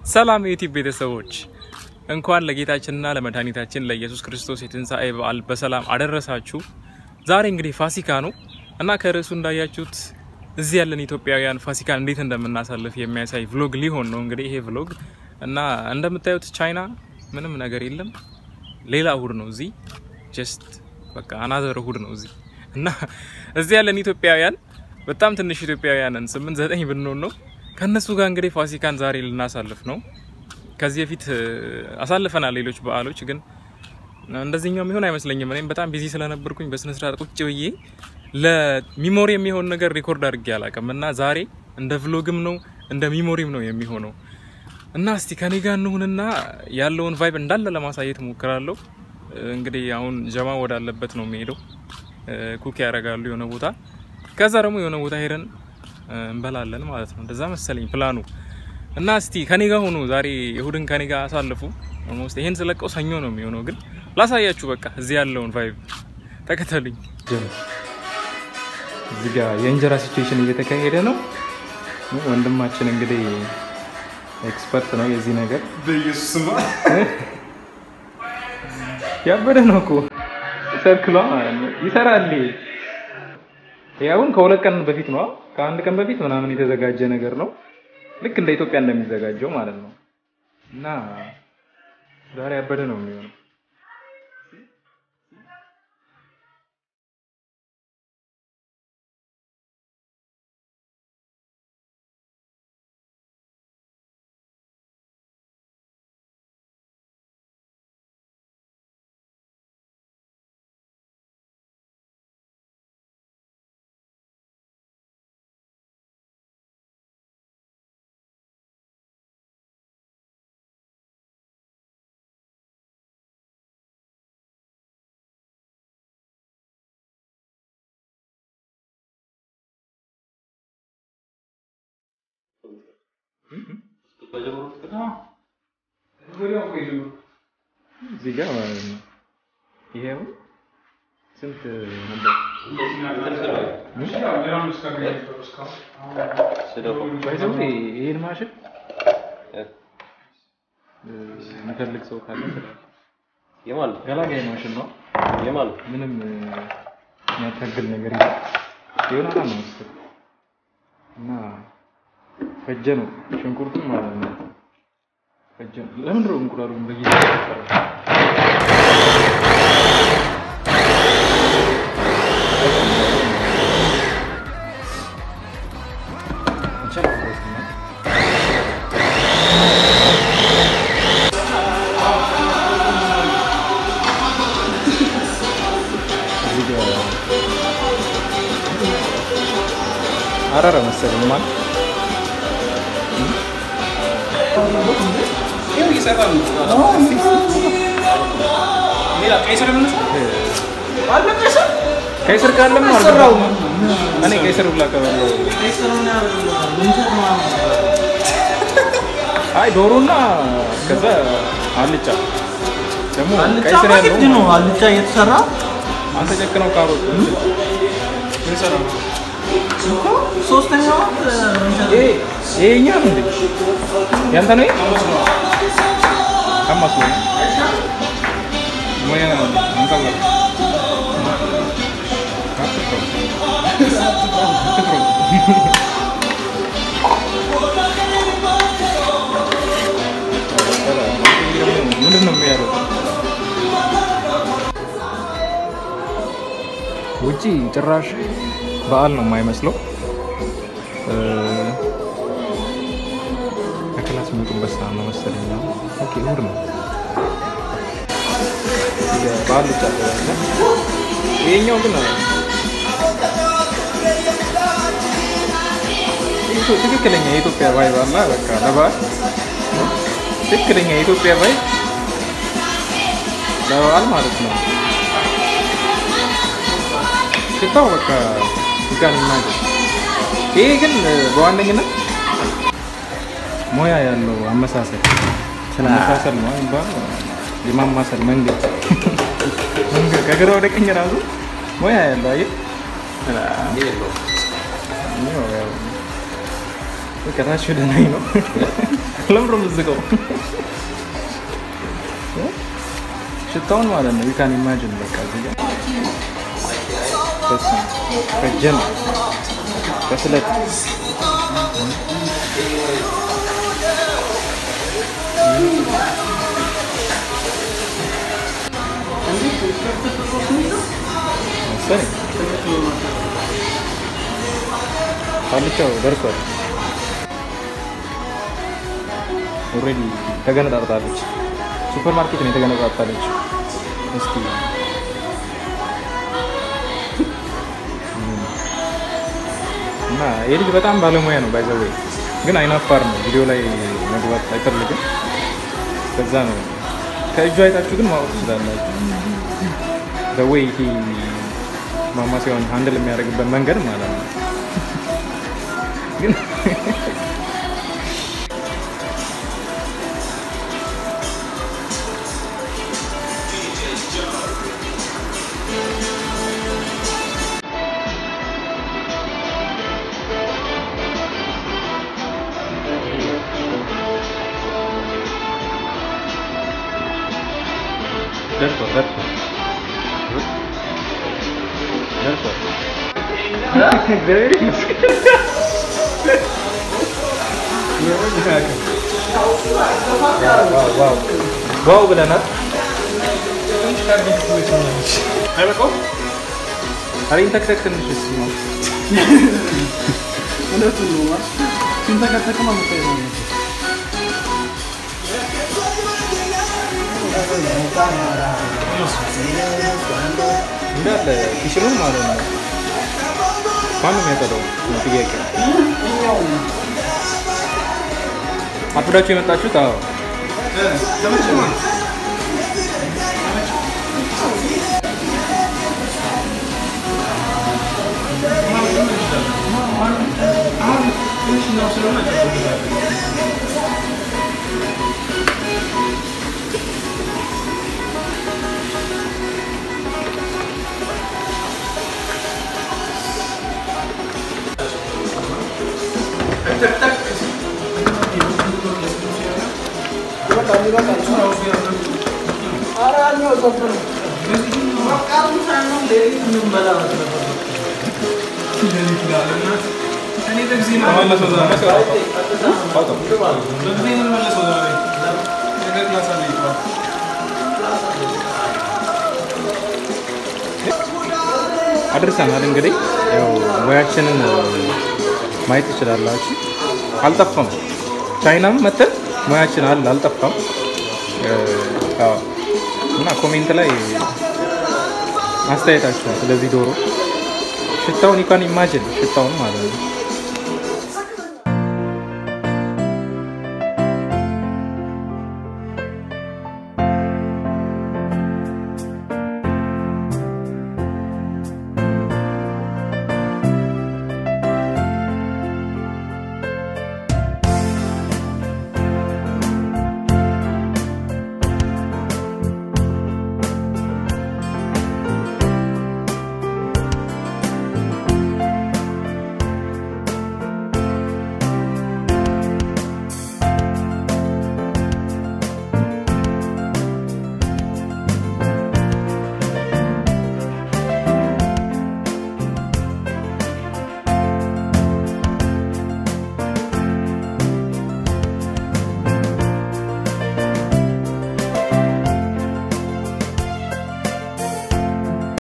ሰላም የዩቲዩብ ቤተሰቦች እንኳን ለጌታችንና ለመድኃኒታችን ለኢየሱስ ክርስቶስ የትንሣኤ በዓል በሰላም አደረሳችሁ። ዛሬ እንግዲህ ፋሲካ ነው እና ከርዕሱ እንዳያችሁት እዚህ ያለን ኢትዮጵያውያን ፋሲካን እንዴት እንደምናሳልፍ የሚያሳይ ቭሎግ ሊሆን ነው እንግዲህ ይሄ ቭሎግ እና እንደምታዩት ቻይና ምንም ነገር የለም። ሌላ እሁድ ነው እዚህ ጀስት በቃ አናዘር እሁድ ነው እዚህ እና እዚህ ያለን ኢትዮጵያውያን በጣም ትንሽ ኢትዮጵያውያንን ስምንት ዘጠኝ ብንሆን ነው ከእነሱ ጋር እንግዲህ ፋሲካን ዛሬ ልናሳልፍ ነው። ከዚህ በፊት አሳልፈናል ሌሎች በዓሎች ግን እንደዚህኛው የሚሆን አይመስለኝም። እኔም በጣም ቢዚ ስለነበርኩኝ በስነ ስርዓት ቁጭ ብዬ ለሚሞሪ የሚሆን ነገር ሪኮርድ አድርጌ አላውቅም እና ዛሬ እንደ ቭሎግም ነው እንደ ሚሞሪም ነው የሚሆነው እና እስቲ ከኔ ጋር እንሁንና ያለውን ቫይብ እንዳለ ለማሳየት ሞክራለሁ። እንግዲህ አሁን ጀማ ወዳለበት ነው የሚሄደው። ኩክ ያደርጋሉ የሆነ ቦታ፣ ከዛ ደግሞ የሆነ ቦታ ሄደን እንበላለን ማለት ነው። እንደዛ መሰለኝ ፕላኑ እና እስቲ ከኔ ጋር ሆኑ። ዛሬ እሁድን ከኔ ጋር አሳልፉ። ኦልሞስት ይሄን ስለቀው ሰኞ ነው የሚሆነው፣ ግን ላሳያችሁ። በቃ እዚህ ያለውን ቫይብ ተከተሉኝ። እዚህ ጋር የእንጀራ ሲቹዌሽን እየተካሄደ ነው። ወንድማችን እንግዲህ ኤክስፐርት ነው የዚህ ነገር። በኢየሱስማ ያበደ ነው እኮ ሰርክሏ ይሰራል። ያውን ከሁለት ቀን በፊት ነው ከአንድ ቀን በፊት ምናምን የተዘጋጀ ነገር ነው። ልክ እንደ ኢትዮጵያ እንደሚዘጋጀው ማለት ነው። እና ዛሬ ያበደ ነው የሚሆነው። እዚህ ጋር ማለት ነው። ይሄው ስንት ነበር? ባይዘው ይሄን ማሽን የሚፈልግ ሰው ካለ የማን ገላጋይ ማሽን ነው። የማን ምንም የሚያታግል ነገር የለም። ይሆናል ነው መሰለኝ እና ፈጀ ነው ሽንኩርቱን ማለት ነው። ፈጀ ነው። ለምንድን ነው እንቁላሉን በጊዜ አረረ መሰለኝ ማለት ቀይ ስር ካለም አልሰራውም። እኔ ቀይ ስር ብላ ከበላው አይ ዶሮና ከዛ አልጫ ደግሞ ቀይ ስር ያለው ነው አልጫ እየተሰራ አንተ ጨክነው ካሮት ሶስተኛው ይሄ ይሄኛ ነው እንዴ? ያንተ ነው? አማስ ነው ሞያ አንተ ነው ምንድን ነው የሚያደርገው? ውጪ ጭራሽ በዓል ነው የማይመስለው። ከክላስ የሚወጡበት ሰዓት ነው መሰለኝ። ኦኬ እሑድ ነው። በዓል ብቻ ያለ ይሄኛው ግን ትክክለኛ የኢትዮጵያ ቫይብ አለ። በቃ ለበዓል ትክክለኛ የኢትዮጵያ ቫይብ ለበዓል ማለት ነው። ሽታው በቃ ይጋን ይናገር። ይሄ ግን በዋነኝነት ሙያ ያለው አመሳሰል አመሳሰል ነው የሚባለው የማማሰል መንገድ መንገድ ከግራ ወደ ቀኝ ራሱ ሙያ ያለው አየህ። ከታች ወደ ላይ ነው። ለምሮ ምዝቀው ሽታውን ማለት ነው። ዩካን ኢማጅን በቃ እዚህ ጋር በስመ አብ ከጀም ከስለት መሰለኝ ቃልቻው ደርሷል። ኦልሬዲ ተገነጣጥታለች። ሱፐር ማርኬት ነው የተገነጣጥታለች። እስኪ እና ይህ ልጅ በጣም ባለሙያ ነው። ባይዘዌ ግን አይናፋር ነው። ቪዲዮ ላይ መግባት አይፈልግም። ከዛ ነው ከእጁ አይታችሁ ግን ማወቅ ትችላላችሁ። በወይ ይሄ ማማሲያውን ሀንድል የሚያደርግበት መንገድ ማለት ነው። ግን ደርሷል ደርሷል ደርሷል። እግዚአብሔር ይመስገን። ዋው ዋው ዋው ብለናል። አይበቃውም? ኧረ ይንተክተክ ትንሽ እስኪ ነው። እውነቱን ነው ማለት ሲንተከተክማ መታየት ነው። እንዳለ ኪችኑን ማለት ነው። ማነው የሚያጸዳው ነው ጥያቄ። አርፍዳችሁ የመጣችሁት? አዎ አድርሰናል። እንግዲህ ያው ሙያችንን ማየት ትችላላችሁ። አልጠፋም። ቻይናም መተን ሙያችን አለ አልጠፋም። አዎ። እና ኮሜንት ላይ አስተያየታችሁን ስለዚህ ዶሮ ሽታውን ይኳን ኢማጅን ሽታውን ማለት ነው